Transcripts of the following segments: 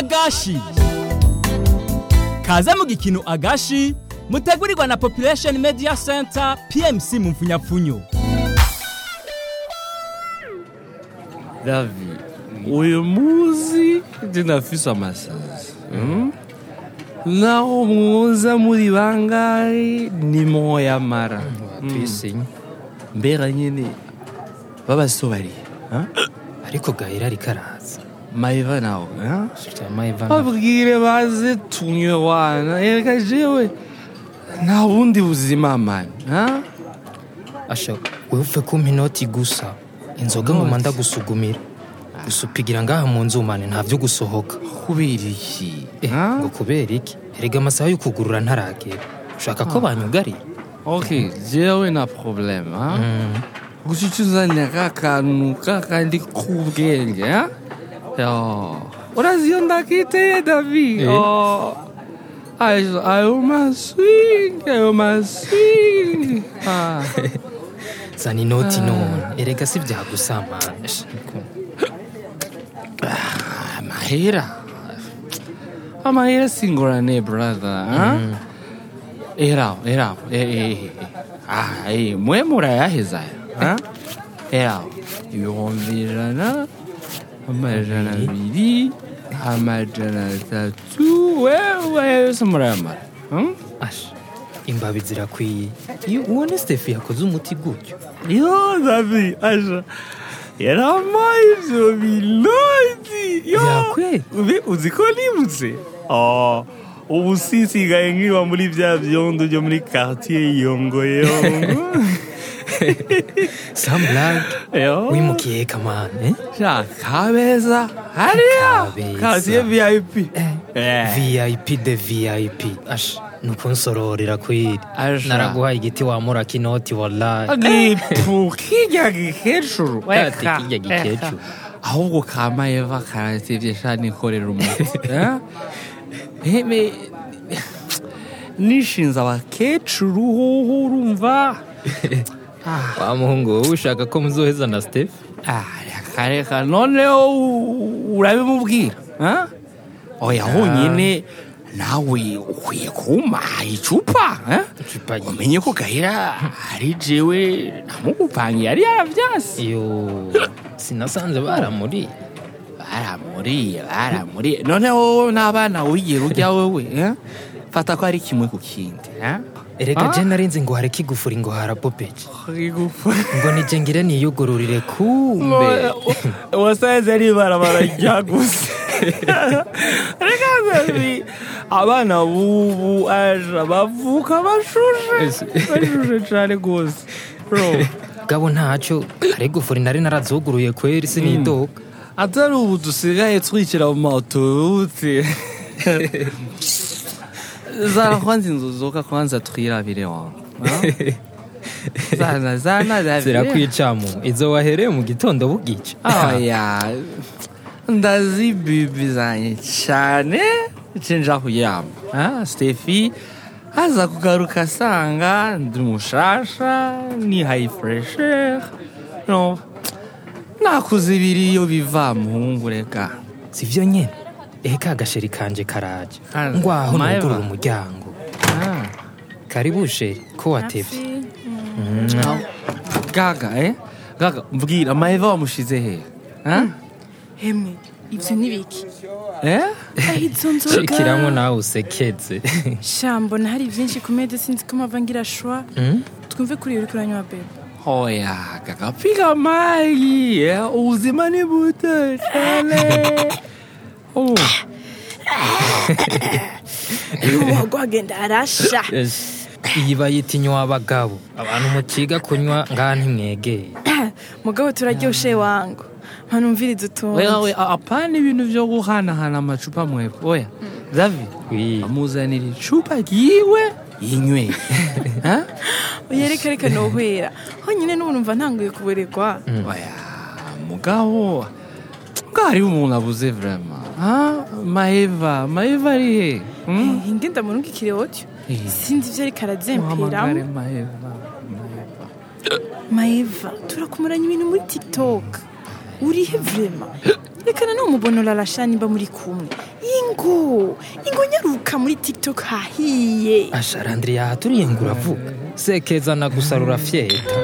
agashi kaze mu gikino agashi mutegurirwa na population media center pmc mu mfunyapfunyo Davi, uyu muzi ndinafise amasazi mm? naho muza muri bangahe ni moya mara tuyisinye mbera nyene babasobariye ariko gahera ariko araza maiva nawe ha? mayivana babwire baze tunywe wana erega jewe nta bundi buzima mani ha? asha wewe upfe kumpa inoti gusa inzoga ngoma ndagusugumira gusa upigira ngaha mu nzu mane nta byo gusohoka kubera iki Eh, ha? ngo kubera iki erega amasaha yo kugurura ntaragera ushaka ko banyugarira ok jewe na problème ha? gusa icyo uzanira ka kantu kakandi k'ubwenge ha? Yo. urazi iyo ndakiteye davi Eh. Oh. ayo ayo maswing ayo maswing Ah. zana inoti none erega si byagusamana Asha, amahera amahera singorane brother ha? eraho eraho Eh, eh, eh, eh. Ah, eh, mwe murayaheza ha? eraho ibihumbi ijana amajana abiri amajana atatu wewe yose murayamara hmm? asha imbabi zirakwiye iyo ubona stefi yakoze umuti gutyo yo davi aja yaramaye ivyo binoti yo Yakwe? Ubi uzi ko nibutse oh ubu sisigaye nkiba muri vya vyondo vyo muri quartier yongoyongo samburage yo wimukiye kamane eh? sha kabeza hariya Kabeza. quartier vip Eh. vip de vip asha nukunsororera kwiri Asha. naraguhaye igiti wamura kinoti wallahi agipu kirya gikecuru Ati kirya gikecuru. ahubwo kama eva karatevye sha nikorera umuti Eh? Eh, me- nishinze abakecuru hoho urumva wa muhungu wowe ushaka ko muzoheza na stefi Ah, reka reka noneho u- urabimubwira eh? oya honyine nawe ukwiye kumpaha icupa eh? icupa yi- umenye ko gahera ari jewe namugupangiye yari yaravyase iyo sinasanze baramuri baramuriye baramuriye noneho wowe n'abana wigera urya wewe eh? fata ko ari kimwe ku kindi eh? erega Ah? je narinzi ngo hareke igufuri ngo harapopeje Igufwa. ngo nije ngire niyugururire kumbe wasanze ari ibarabara rya gusa reka zabi abana bubu aja bavuka bashushe bashushe cane gose bro gabo ntacyo hari igufuri nari narazuguruye kweri sinidoga atari ubu dusigaye twikira mu mautorute zana kwanza inzozoka kwanza twirabire wangu ah? zana zana davire zirakwicamu izo wahereye mu gitondo bugica oya ndazibibi zanye cyane cenja kuryama ah, stefi aza kugaruka asanga ndi mushasha ni hayi fureshere no nakuze ibiri iyo biva muhungu reka sivyo nyene ehe ka gasheri kanje karaje Kaza. ngwaho Maeva. nugurura umuryango ah. karibu sheri ko watevye gaga eh gaga mbwira amaheva wamushize he ah? hemwe ibyo ni biki eh? aho izo nzoga shikiramo nawe usekeze shambo na hari byinshi ku mede sinzi ko mpava ngira shwa twumve kuri uri kuranywa bebe Oya, kakapiga maji eh, uzima ni buto cyane. Oh, uwo gwagenda arasha iyi bayita inywa abagabo abantu mukiga kunywa ngaha ntimwegeye mugabo turaryoshe wangu mpanumviriza wewe utundi we apana ibintu vyo guhanahana amacupa mwebwe. Oya, Davi, Wi. amuzanira icupa ryiwe yinywe. Ha? uyereka reka nohwera honyine n'ubu numva ntanguye kuberegwa Oya, mugabo ngaho hariho umuntu abuze vraiment. Ha? Maeva, Maeva ari he? Hmm? inge ndamurungikire otyo Eh. sinzi ivyo ariko Muhamagare arazemperamo Maeva. Maeva. maeva turakumuranya ibintu muri tiktok urihe vrema rekana n'umubona urarasha nimba muri kumwe ingo ingo nyaruka muri tiktok hahiye asha randiri yahaturiye ngo uravuga sekezana gusa rurafyeta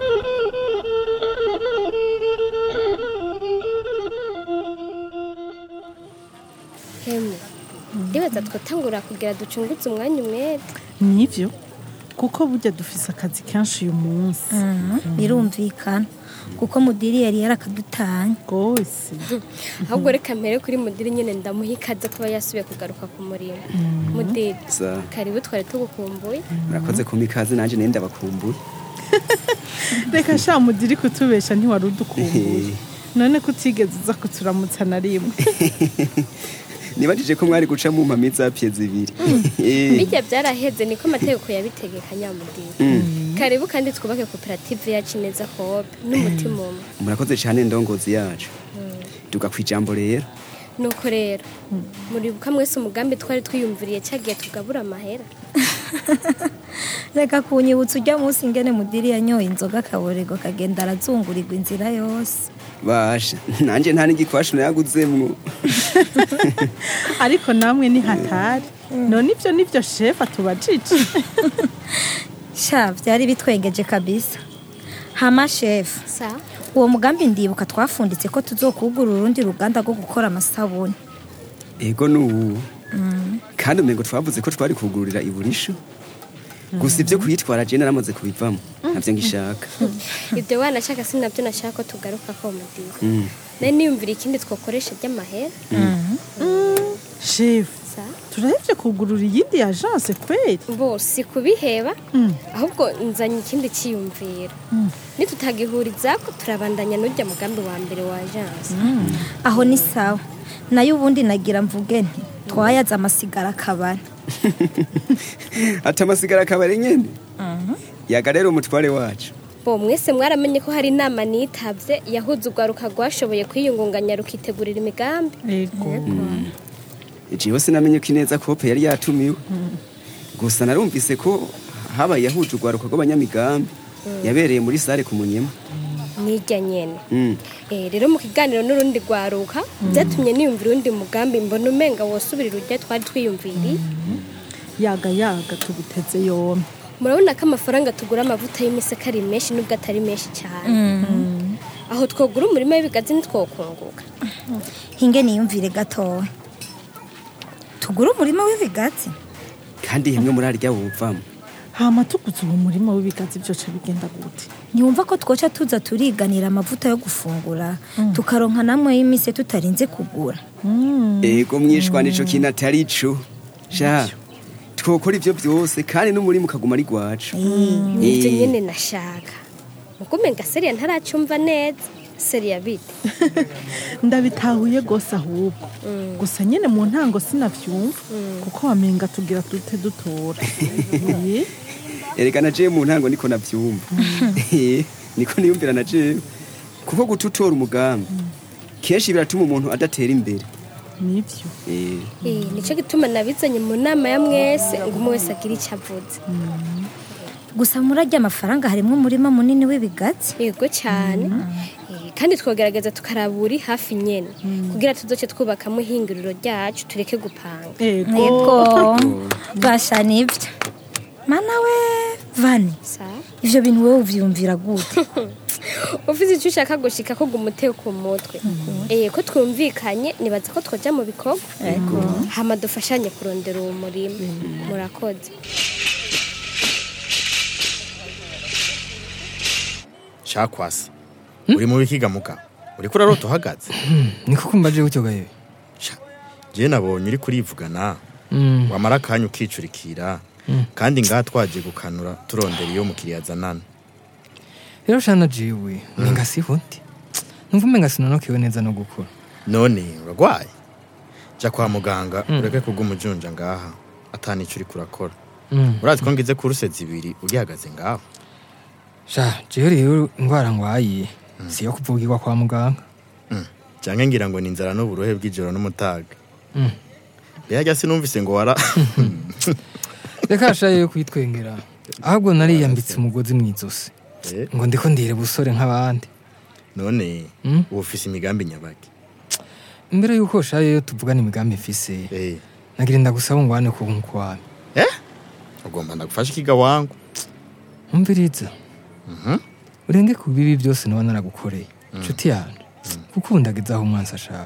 hemwe ndibaza twatangura kugira ducunguze umwanya umwete nivyo kuko burya dufise akazi kenshi uyu munsi birumvikana kuko mudiri yari yarakadutanye rwose ahubwo reka mpere kuri mudiri nyine ndamuha ikaze kuba yasubiye kugaruka ku murimo mudiri Sa- karibu twari tugukumbuye murakoze kumpa ikaze nanjye nenda bakumbuye reka sha mudiri kutubesha ntiwari udukumbuye none ko utigeze uza kuturamutsa na rimwe nibajije ko mwari guca mu mpami za pye zibiri Eh, bijya byaraheze niko amategeko yabitegeka nyamudiri karibu kandi twubake koperative yacu neza kope n'umutima umwe murakoze cyane ndongozi yacu duga ku ijambo rero nuko rero muribuka mwese umugambi twari twiyumviriye cyagiye tugabura amahera reka kunyibutsa ujya munsi ingene mudiri yanyoye inzoga akaborego kagenda arazungurirwa inzira yose basha nanjye nta n'igikwashu nayaguzemwo ariko namwe ni hatari none ibyo nibyo shefu atubajije sha byari bitwengeje kabisa hama shefu sa uwo mugambi ndibuka twafunditse ko tuzokugura urundi ruganda rwo gukora amasabuni ego n'ubu kandi umengo twavuze ko twari kugururira iburisho gusa ibyo kuyitwara jene naramaze kubivamo ntabyo ngishaka ibyo wanashaka si nabyo nashaka ko tugaruka ko mudiri Mm. nari niyumvira ikindi twakoresha ry'amahera shefu sa turahevye kugurura iyindi agence kweli bose kubiheba ahubwo nzanye ikindi cyiyumviro nitutagihuriza ko turabandanya n'ujya mugambi wa mbere wa agence aho ni sawa nayo ubundi nagira mvuge nti twayaze amasigara akabari ati amasigara akabari nyene yaga rero umutware wacu bo mwese mwaramenye ko hari inama nitabye yahuza urwaruka rwashoboye kwiyungunganya rukitegurira imigambi ego jewe sinamenye ko ineza kope yari yatumiwe gusa narumvise ko habaye yahuje urwaruka rw'abanyamigambi yabereye muri sare ku munyema nijya nyene Mm. Eh, rero mu kiganiro n'urundi rwaruka byatumye niyumvira undi mugambi mbona umenga wosubirira urya twari twiyumviriye yaga yaga tuguteze yombi murabona ko amafaranga tugura amavuta y'imiseke ari menshi nubwo atari menshi cyane aho twogura umurima w'ibigazi ntitwokunguka hinge niyumvire gatoya tugure umurima w'ibigazi kandi himwe muri arya wuvamo hama tuguze uwo murima w'ibigazi byoca bigenda gute ntiwumva ko twoca tuza turiganira amavuta yo gufungura tukaronka namwe y'imise tutarinze kugura ego mwishwa nico kintu atari co sha twokora ivyo byose kandi n'umurima ukaguma ari gwacu nibyo Eh. nyine nashaka muko umenga seriya ntaracyumva neza seriya bite ndabitahuye rwose ahubwo gusa nyine mu ntango sinavyumva kuko wamenga tugira dute dutora Eh, erega na jewe mu ntango niko navyumva Eh, niko niyumvira na jewe kuko gututora umugambi kenshi biratuma umuntu adatera imbere nivyo Eh, Eh, nicyo gituma nabizanye mu nama ya mwese ngo umwe wese agire icyo avuze gusa muri arya amafaranga harimo umurima munini w'ibigazi yego cyane Eh, kandi twogerageza tukaraba uri hafi nyene kugira tuzoce twubakamo ihinguriro ryacu tureke gupanga ego yego basha nibyo mana we vani sa ivyo bintu wowe uvyumvira gute ufite icyo ushaka gushika ko gumuteye ku mutwe eh ko twumvikanye nibaza ko twoja mu bikorwa hama dufashanye kurondera uwo murima murakoze shakwasi uri mu bikigamuka uriko urarota uhagaze niko kumbaje gutyo gaye je nabonye uri kurivugana Mm. wamara akanya ukicurikira kandi ngaha twaje gukanura turondera iyo mukiriya azanana rero shana jewe ninga sihundi numva umenga sinonokewe neza no gukura none uragwaye ja kwa muganga ureke kugumujunja ngaha atanico uriko urakora Mm. urazi ko ngize kuruse zibiri ugihagaze ngaho sha jewe rero ingwara ngwaye siyo kuvugirwa kwa muganga Mm. canke ngira ngo ni inzara n'uburohe bw'ijoro n'umutaga Mm. mbega sinumvise ngo wara reka sha yo kwitwengera ahubwo nariyambitse umugozi mw'izosi Eh, ngo ndiko ndire busore nk'abandi none Mm. uba ufise imigambi nyabaki imbere y'uko shayo tuvugana imigambi mfise Eh, nagira ndagusaba ngwane ku nkwami ugomba ndagufasha ikiga wangu umviriza Mhm. urenge ku bibi byose naba naragukoreye inshuti yanjye kuko ubu ndageze aho umwansi ashaka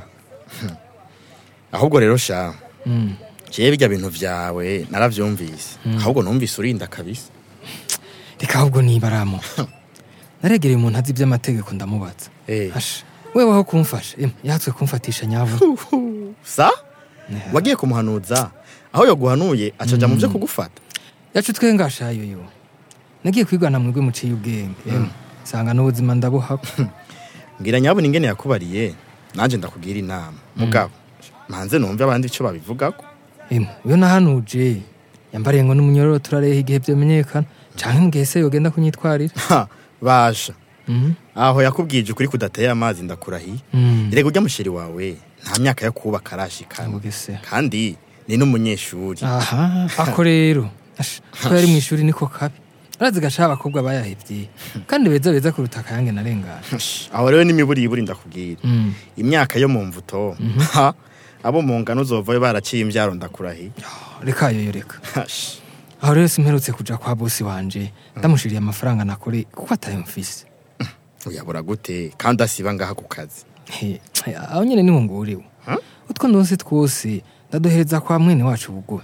ahubwo rero sha Mm. jewe birya bintu vyawe naravyumvise ahubwo numvise urinda kabisa reka ahubwo nibaramo naregereye umuntu azi iby'amategeko ndamubaza Eh. asha wewe aho kumfasha em, yatswe kumfatisha nyavu sa wagiye kumuhanuza aho yoguhanuye acaja mu vyo kugufata yacu twengashayo yo nagiye kwigana mwebwe muciye ubwenge em, nsanga n'ubuzima ndabuhako mbwira nyabona ingene yakubariye nanje ndakugira inama mugabo manze numve abandi ico babivugako em, iyo nahanuje yambariye ngo n'umunyororo turareha igihe vyamenyekana canke mbwiye se yogenda kunyitwarira Ha, basha Mhm. aho yakubwije ukuri kudateye amazi ndakurahiye Mm. rega urya musheri wawe nta myaka yo kubaka arashikana Mugese. kandi ni n'umunyeshuri aha ako rero Asha, ko yari mu ishuri niko kabi urazi gashaha abakobwa bayahevye kandi beza beza kuruta akayange narengana aho rero n'imiburiburi ndakubwira Mm. imyaka yo mu mvuto ha, abo mu ngano uzovayo baraciye imvyaro ndakurahiye reka yoyo reka Hash. aho rero simperutse kuja kwa bosi wanje ndamushiriye amafaranga nakore kuko atayo mfise uyabura gute kandi asiba ngaha ku kazi He, aho nyene niho nguriwe utwo ndonse twose ndaduhereza kwa mwene wacu bugoye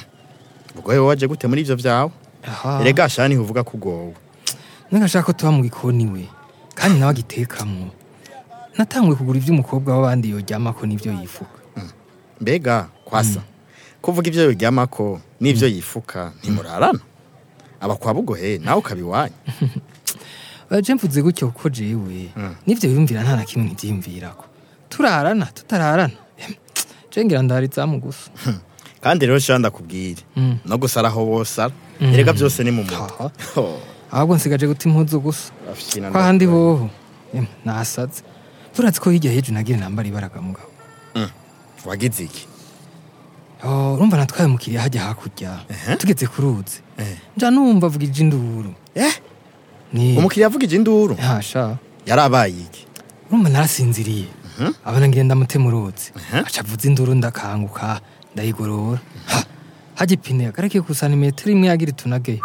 ubwo wewe waje gute muri ivyo vyawe aha erega shani uvuga ko ugowe nagashaka ko tuba mu gikoni we kandi nawe agitekamwo natanguye kugura ivy'umukobwa w'abandi yoryamako n'ivyo yifuka mbega kwasa kuvuga ivyo yoryamako n'ivyo yifuka ntimurarana aba kwa bugohe nawe ukaba iwanyu baje mvuze gutyo kuko jewe n'ivyo yumvira nta na kimwe ntivyiyumvirako turarana tutararana Em, je ngira ndahari izamu gusa kandi rero shani ndakubwire Mm. no gusaraho wosara erega byose ni mu mutwe Aha. Ho, ahubwo nsigaje guta impuzu gusa afyina kwa handi ndakurahiye. hoho Em, nasaze turazi ko hirya hejuru nagira nambara ibaraga mugabo wagize iki Oh, urumva natwaye umukiriya hajya hakurya tugeze ku ruzi Eh. nja numva avuga induru eh ni umukiriya avugije induru hasha yarabaye iki urumva narasinziriye abona ngira ndamutema uruzi aca avuza induru ndakanguka ndayigorora Ha, hajya ipine yagarake ku santimetero imwe yagira itunage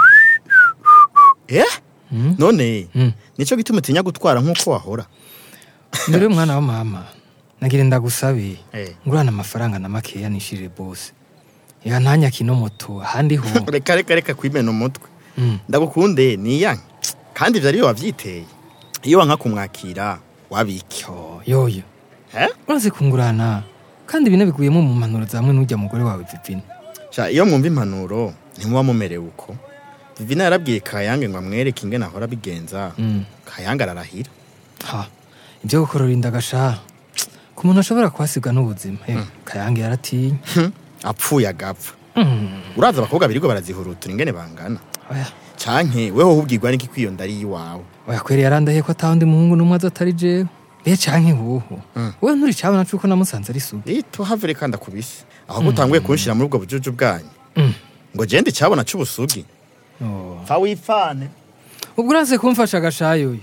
eh Mm. none Mm. nico gituma utinya gutwara nk'uko wahora mbere y'umwana wa mama nagira ndagusabe Eh. ngurana amafaranga na makeya nishirire bose ya ntanyaka ino moto ahandi ho reka reka reka kwimena umutwe Mm. ndagukunde niyanke kandi ivyo ariyo wavyiteye iyo wanka kumwakira wabiki Yo, yoyo eh urazi kungurana kandi bine biguyemo mu mpanuro za mwe n'ujya mugore wawe vivina sha iyo mwumva impanuro ntimuba mumerewe uko vivina yarabwiye kayange ngo amwereke ingene ahora abigenza Mm. kayange ararahira ha ibyo gukorora inda gasha ku muntu ashobora kuhasiga n'ubuzima Eh, kayange yaratinya Hm, apfuye agapfa Mm. uraza abakobwa birirwa barazihurutura ingene bangana oya canke weho ubwirwa n'iki kwiyo ndari iwawe oya kweri yarandahiye ko atawundi muhungu n'umwe aza atari jewe be canke woho wewe nturi cabona cuko namusanze ari sugi rito have reka ndakubise aho gutanguye kunshira muri ubwo bujuju bwanyu Mm. ngo gende icabona c'ubusugi Oh. pfa wipfane ubwo uraze kumfasha gashayoyo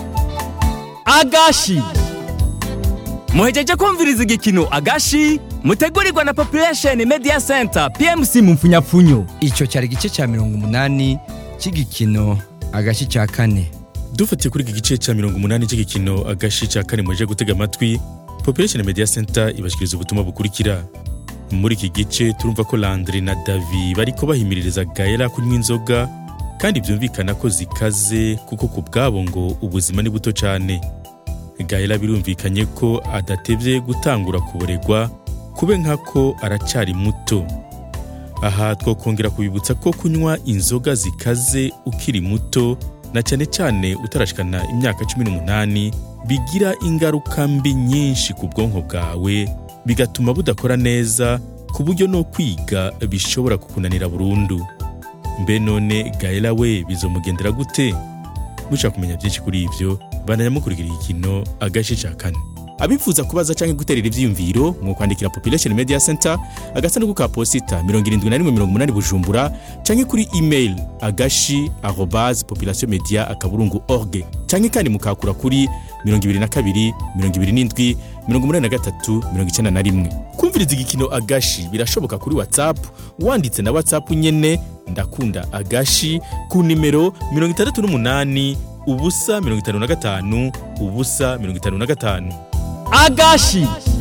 agashi muhejeje kumviriza igikino agashi mutegurirwa na population media center pmc mu mfunyapfunyo icyo cyari igice cya mirongo umunani cy'igikino agashi cya kane dufatiye kuri iki gice cya mirongo umunani cy'igikino agashi cya kane muje gutega amatwi population media center ibashyikiriza ubutumwa bukurikira muri iki gice turumva ko landry na davi bariko bahimiririza gaela kunywa inzoga kandi byumvikana ko zikaze kuko ku bwabo ngo ubuzima ni buto cyane gaela birumvikanye ko adatevye gutangura kuboregwa kube nkako aracari muto aha twakongera kubibutsa ko kunywa inzoga zikaze ukiri muto na cyane cyane utarashikana imyaka cumi n'umunani bigira ingaruka mbi nyinshi ku bwonko bwawe bigatuma budakora neza ku buryo no kwiga bishobora kukunanira burundu mbe none gaela we bizomugendera gute mushaka kumenya byinshi kuri ibyo bananya mukurikira igikino agace cya kane abifuza kubaza canke guterera ivyiyumviro mu kwandikira population media center agasanduku ka posita 7180 bujumbura canke kuri email agashi arobase population media akaburungu org canke kandi mukakura kuri 22 27 83 91 kumviriza igikino agashi birashoboka kuri whatsapp wanditse na whatsapp nyene ndakunda agashi ku nimero 68 ubusa 55 ubusa 55 agashi